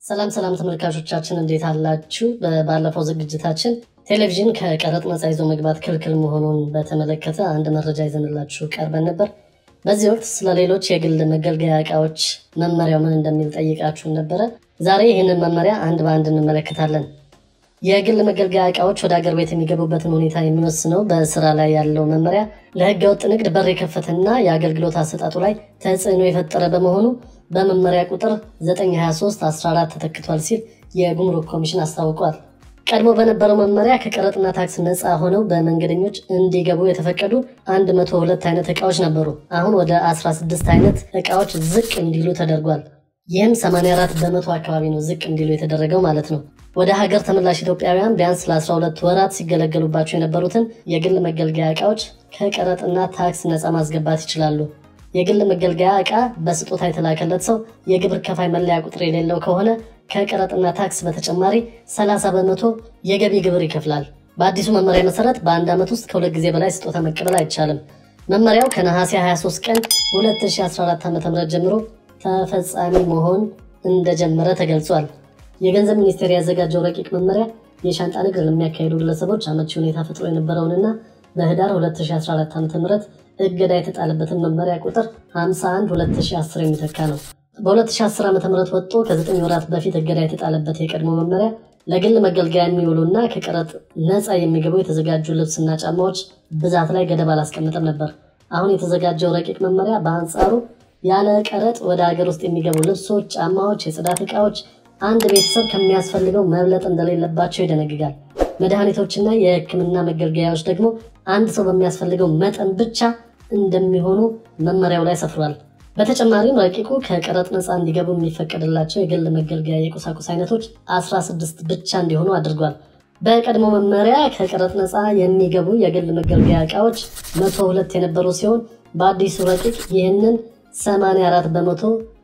ሰላም ሰላም ተመልካቾቻችን እንዴት አላችሁ? ባለፈው ዝግጅታችን ቴሌቪዥን ከቀረጥ ነፃ ይዞ መግባት ክልክል መሆኑን በተመለከተ አንድ መረጃ ይዘንላችሁ ቀርበን ነበር። በዚህ ወቅት ስለ ሌሎች የግል መገልገያ እቃዎች መመሪያው ምን እንደሚል ጠይቃችሁን ነበረ። ዛሬ ይህንን መመሪያ አንድ በአንድ እንመለከታለን። የግል መገልገያ እቃዎች ወደ አገር ቤት የሚገቡበትን ሁኔታ የሚወስነው በስራ ላይ ያለው መመሪያ ለሕገ ወጥ ንግድ በር የከፈተና የአገልግሎት አሰጣጡ ላይ ተጽዕኖ የፈጠረ በመሆኑ በመመሪያ ቁጥር 923 14 ተተክቷል ሲል የጉምሩክ ኮሚሽን አስታውቋል። ቀድሞ በነበረው መመሪያ ከቀረጥና ታክስ ነፃ ሆነው በመንገደኞች እንዲገቡ የተፈቀዱ 102 አይነት እቃዎች ነበሩ። አሁን ወደ 16 አይነት እቃዎች ዝቅ እንዲሉ ተደርጓል። ይህም 84 በመቶ አካባቢ ነው ዝቅ እንዲሉ የተደረገው ማለት ነው። ወደ ሀገር ተመላሽ ኢትዮጵያውያን ቢያንስ ለ12 ወራት ሲገለገሉባቸው የነበሩትን የግል መገልገያ እቃዎች ከቀረጥና ታክስ ነፃ ማስገባት ይችላሉ። የግል መገልገያ እቃ በስጦታ የተላከለት ሰው የግብር ከፋይ መለያ ቁጥር የሌለው ከሆነ ከቀረጥና ታክስ በተጨማሪ 30 በመቶ የገቢ ግብር ይከፍላል። በአዲሱ መመሪያ መሰረት በአንድ ዓመት ውስጥ ከሁለት ጊዜ በላይ ስጦታ መቀበል አይቻልም። መመሪያው ከነሐሴ 23 ቀን 2014 ዓ.ም ጀምሮ ተፈጻሚ መሆን እንደጀመረ ተገልጿል። የገንዘብ ሚኒስቴር ያዘጋጀው ረቂቅ መመሪያ የሻንጣ ንግድ ለሚያካሂዱ ግለሰቦች አመቺ ሁኔታ ፈጥሮ የነበረውንና በህዳር 2014 ዓ.ም እገዳ የተጣለበትን መመሪያ ቁጥር 51 2010 የሚተካ ነው። በ2010 ዓ.ም ወጥቶ ከ9 ወራት በፊት እገዳ የተጣለበት የቀድሞ መመሪያ ለግል መገልገያ የሚውሉና ከቀረጥ ነፃ የሚገቡ የተዘጋጁ ልብስና ጫማዎች ብዛት ላይ ገደብ አላስቀምጥም ነበር። አሁን የተዘጋጀው ረቂቅ መመሪያ በአንጻሩ ያለ ቀረጥ ወደ ሀገር ውስጥ የሚገቡ ልብሶች፣ ጫማዎች፣ የጽዳት ዕቃዎች አንድ ቤተሰብ ከሚያስፈልገው መብለጥ እንደሌለባቸው ይደነግጋል። መድኃኒቶችና የሕክምና መገልገያዎች ደግሞ አንድ ሰው በሚያስፈልገው መጠን ብቻ እንደሚሆኑ መመሪያው ላይ ሰፍሯል። በተጨማሪም ረቂቁ ከቀረጥ ነፃ እንዲገቡ የሚፈቀድላቸው የግል መገልገያ የቁሳቁስ አይነቶች 16 ብቻ እንዲሆኑ አድርጓል። በቀድሞ መመሪያ ከቀረጥ ነፃ የሚገቡ የግል መገልገያ እቃዎች 102 የነበሩ ሲሆን በአዲሱ ረቂቅ ይህንን 84 በመቶ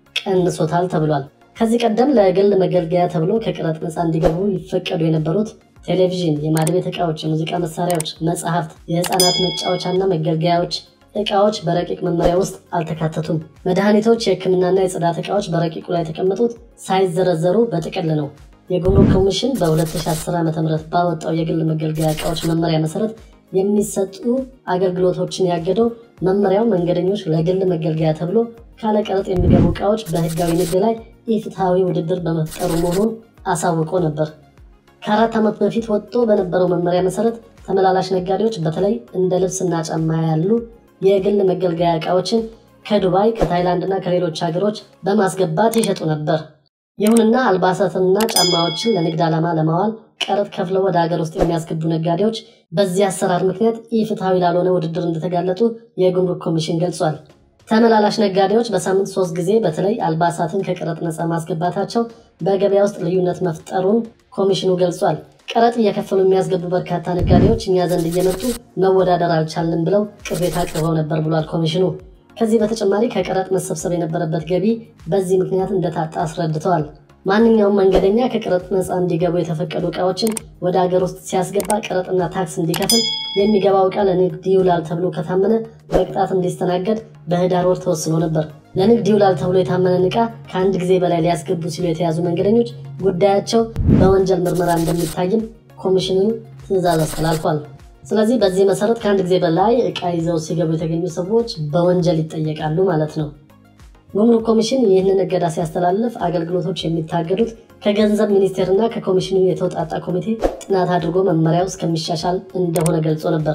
ቀንሶታል ተብሏል። ከዚህ ቀደም ለግል መገልገያ ተብሎ ከቀረጥ ነፃ እንዲገቡ ይፈቀዱ የነበሩት ቴሌቪዥን፣ የማድቤት ዕቃዎች፣ የሙዚቃ መሳሪያዎች፣ መጽሐፍት፣ የህፃናት መጫወቻና መገልገያዎች ዕቃዎች በረቂቅ መመሪያ ውስጥ አልተካተቱም። መድኃኒቶች፣ የህክምናና የጽዳት ዕቃዎች በረቂቁ ላይ የተቀመጡት ሳይዘረዘሩ በጥቅል ነው። የጉምሩክ ኮሚሽን በ2010 ዓ ም ባወጣው የግል መገልገያ ዕቃዎች መመሪያ መሰረት የሚሰጡ አገልግሎቶችን ያገደው መመሪያው መንገደኞች ለግል መገልገያ ተብሎ ካለቀረጥ የሚገቡ ዕቃዎች በህጋዊ ንግድ ላይ ኢፍትሐዊ ውድድር በመፍጠሩ መሆኑን አሳውቆ ነበር። ከአራት ዓመት በፊት ወጥቶ በነበረው መመሪያ መሰረት ተመላላሽ ነጋዴዎች በተለይ እንደ ልብስና ጫማ ያሉ የግል መገልገያ ዕቃዎችን ከዱባይ ከታይላንድ እና ከሌሎች ሀገሮች በማስገባት ይሸጡ ነበር። ይሁንና አልባሳትንና ጫማዎችን ለንግድ ዓላማ ለማዋል ቀረጥ ከፍለው ወደ ሀገር ውስጥ የሚያስገቡ ነጋዴዎች በዚህ አሰራር ምክንያት ኢፍትሐዊ ላልሆነ ውድድር እንደተጋለጡ የጉምሩክ ኮሚሽን ገልጿል። ተመላላሽ ነጋዴዎች በሳምንት ሶስት ጊዜ በተለይ አልባሳትን ከቀረጥ ነፃ ማስገባታቸው በገበያ ውስጥ ልዩነት መፍጠሩን ኮሚሽኑ ገልጿል። ቀረጥ እየከፈሉ የሚያስገቡ በርካታ ነጋዴዎች እኛ ዘንድ እየመጡ መወዳደር አልቻልንም ብለው ቅሬታ አቅርበው ነበር ብሏል ኮሚሽኑ። ከዚህ በተጨማሪ ከቀረጥ መሰብሰብ የነበረበት ገቢ በዚህ ምክንያት እንደታጣ አስረድተዋል። ማንኛውም መንገደኛ ከቀረጥ ነፃ እንዲገቡ የተፈቀዱ ዕቃዎችን ወደ ሀገር ውስጥ ሲያስገባ ቀረጥና ታክስ እንዲከፍል የሚገባው ዕቃ ለንግድ ይውላል ተብሎ ከታመነ በቅጣት እንዲስተናገድ በህዳር ወር ተወስኖ ነበር። ለንግድ ይውላል ተብሎ የታመነን ዕቃ ከአንድ ጊዜ በላይ ሊያስገቡ ሲሉ የተያዙ መንገደኞች ጉዳያቸው በወንጀል ምርመራ እንደሚታይም ኮሚሽኑ ትዕዛዝ አስተላልፏል። ስለዚህ በዚህ መሰረት ከአንድ ጊዜ በላይ ዕቃ ይዘው ሲገቡ የተገኙ ሰዎች በወንጀል ይጠየቃሉ ማለት ነው። ጉምሩክ ኮሚሽን ይህንን እገዳ ሲያስተላልፍ አገልግሎቶች የሚታገዱት ከገንዘብ ሚኒስቴርና ከኮሚሽኑ የተውጣጣ ኮሚቴ ጥናት አድርጎ መመሪያው እስከሚሻሻል እንደሆነ ገልጾ ነበር።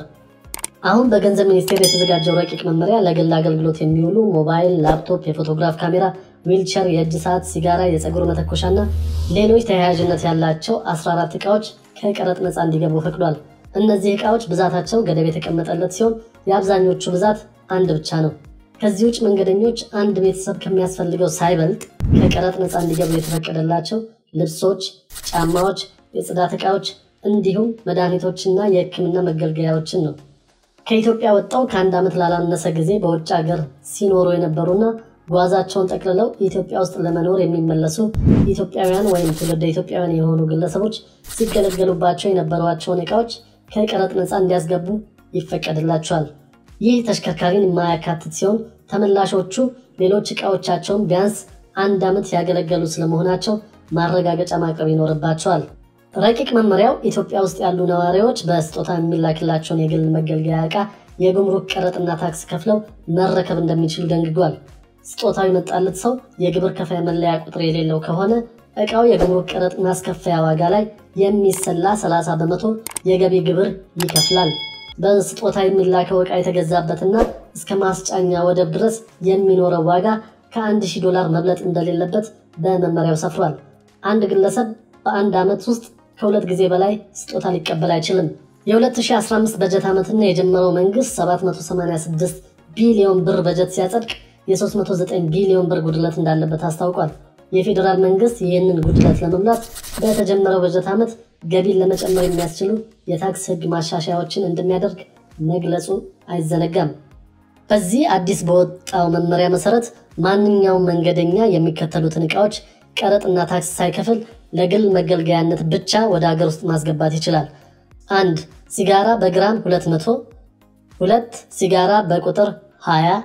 አሁን በገንዘብ ሚኒስቴር የተዘጋጀው ረቂቅ መመሪያ ለግል አገልግሎት የሚውሉ ሞባይል፣ ላፕቶፕ፣ የፎቶግራፍ ካሜራ፣ ዊልቸር፣ የእጅ ሰዓት፣ ሲጋራ፣ የፀጉር መተኮሻና ሌሎች ተያያዥነት ያላቸው 14 ዕቃዎች ከቀረጥ ነፃ እንዲገቡ ፈቅዷል። እነዚህ ዕቃዎች ብዛታቸው ገደብ የተቀመጠለት ሲሆን የአብዛኞቹ ብዛት አንድ ብቻ ነው። ከዚህ ውጭ መንገደኞች አንድ ቤተሰብ ከሚያስፈልገው ሳይበልጥ ከቀረጥ ነፃ እንዲገቡ የተፈቀደላቸው ልብሶች፣ ጫማዎች፣ የጽዳት ዕቃዎች እንዲሁም መድኃኒቶችና የሕክምና መገልገያዎችን ነው። ከኢትዮጵያ ወጣው ከአንድ ዓመት ላላነሰ ጊዜ በውጭ ሀገር ሲኖሩ የነበሩና ጓዛቸውን ጠቅልለው ኢትዮጵያ ውስጥ ለመኖር የሚመለሱ ኢትዮጵያውያን ወይም ትውልደ ኢትዮጵያውያን የሆኑ ግለሰቦች ሲገለገሉባቸው የነበሯቸውን ዕቃዎች ከቀረጥ ነፃ እንዲያስገቡ ይፈቀድላቸዋል። ይህ ተሽከርካሪን የማያካትት ሲሆን ተመላሾቹ ሌሎች ዕቃዎቻቸውን ቢያንስ አንድ ዓመት ያገለገሉ ስለመሆናቸው ማረጋገጫ ማቅረብ ይኖርባቸዋል። ረቂቅ መመሪያው ኢትዮጵያ ውስጥ ያሉ ነዋሪዎች በስጦታ የሚላክላቸውን የግል መገልገያ ዕቃ የጉምሩክ ቀረጥና ታክስ ከፍለው መረከብ እንደሚችሉ ደንግጓል። ስጦታው የመጣለት ሰው የግብር ከፋይ መለያ ቁጥር የሌለው ከሆነ ዕቃው የጉምሩክ ቀረጥ ማስከፈያ ዋጋ ላይ የሚሰላ 30 በመቶ የገቢ ግብር ይከፍላል። በስጦታ የሚላከው ዕቃ የተገዛበትና እስከ ማስጫኛ ወደብ ድረስ የሚኖረው ዋጋ ከ1000 ዶላር መብለጥ እንደሌለበት በመመሪያው ሰፍሯል። አንድ ግለሰብ በአንድ ዓመት ውስጥ ከሁለት ጊዜ በላይ ስጦታ ሊቀበል አይችልም። የ2015 በጀት ዓመትና የጀመረው መንግስት 786 ቢሊዮን ብር በጀት ሲያጸድቅ የ309 ቢሊዮን ብር ጉድለት እንዳለበት አስታውቋል። የፌዴራል መንግስት ይህንን ጉድለት ለመሙላት በተጀመረው በጀት ዓመት ገቢን ለመጨመር የሚያስችሉ የታክስ ህግ ማሻሻያዎችን እንደሚያደርግ መግለጹ አይዘነጋም። በዚህ አዲስ በወጣው መመሪያ መሰረት ማንኛውም መንገደኛ የሚከተሉትን ዕቃዎች ቀረጥና ታክስ ሳይከፍል ለግል መገልገያነት ብቻ ወደ ሀገር ውስጥ ማስገባት ይችላል። አንድ ሲጋራ በግራም 200፣ ሁለት ሲጋራ በቁጥር 20፣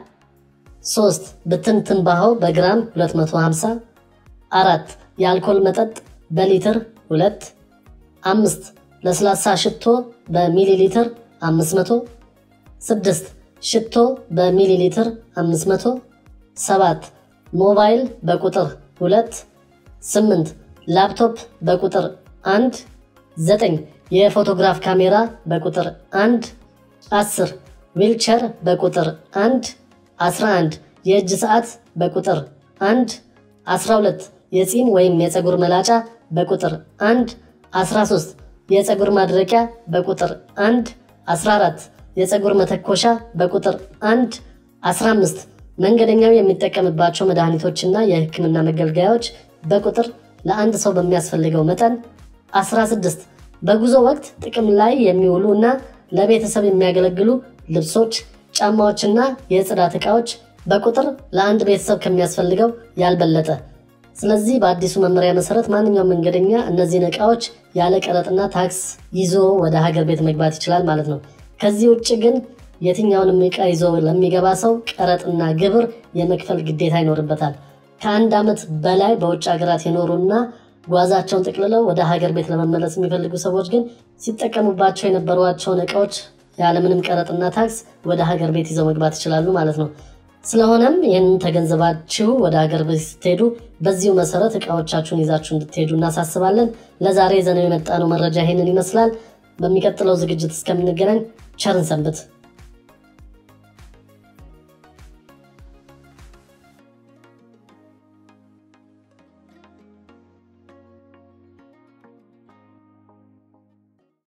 ሶስት ብትን ትንባሆ በግራም 250፣ አራት የአልኮል መጠጥ በሊትር 2፣ አምስት ለስላሳ ሽቶ በሚሊ ሊትር 500፣ ስድስት ሽቶ በሚሊ ሊትር 500፣ ሰባት ሞባይል በቁጥር 2፣ ስምንት ላፕቶፕ በቁጥር 1፣ ዘጠኝ የፎቶግራፍ ካሜራ በቁጥር 1፣ 10 ዊልቸር በቁጥር 1፣ 11 የእጅ ሰዓት በቁጥር 1፣ 12 የፂም ወይም የፀጉር መላጫ በቁጥር 1፣ 13 የፀጉር ማድረቂያ በቁጥር 1፣ 14 የፀጉር መተኮሻ በቁጥር 1፣ 15 መንገደኛው የሚጠቀምባቸው መድኃኒቶችና የሕክምና መገልገያዎች በቁጥር ለአንድ ሰው በሚያስፈልገው መጠን 16 በጉዞ ወቅት ጥቅም ላይ የሚውሉ እና ለቤተሰብ የሚያገለግሉ ልብሶች፣ ጫማዎችና የጽዳት ዕቃዎች በቁጥር ለአንድ ቤተሰብ ከሚያስፈልገው ያልበለጠ። ስለዚህ በአዲሱ መመሪያ መሰረት ማንኛውም መንገደኛ እነዚህን ዕቃዎች ያለ ቀረጥና ታክስ ይዞ ወደ ሀገር ቤት መግባት ይችላል ማለት ነው። ከዚህ ውጭ ግን የትኛውንም ዕቃ ይዞ ለሚገባ ሰው ቀረጥና ግብር የመክፈል ግዴታ ይኖርበታል። ከአንድ ዓመት በላይ በውጭ ሀገራት የኖሩና ጓዛቸውን ጠቅልለው ወደ ሀገር ቤት ለመመለስ የሚፈልጉ ሰዎች ግን ሲጠቀሙባቸው የነበሯቸውን ዕቃዎች ያለምንም ቀረጥና ታክስ ወደ ሀገር ቤት ይዘው መግባት ይችላሉ ማለት ነው። ስለሆነም ይህንን ተገንዘባችሁ ወደ ሀገር ቤት ስትሄዱ በዚሁ መሰረት ዕቃዎቻችሁን ይዛችሁ እንድትሄዱ እናሳስባለን። ለዛሬ ይዘነው የመጣነው መረጃ ይህንን ይመስላል። በሚቀጥለው ዝግጅት እስከምንገናኝ ቸርን ሰንብት።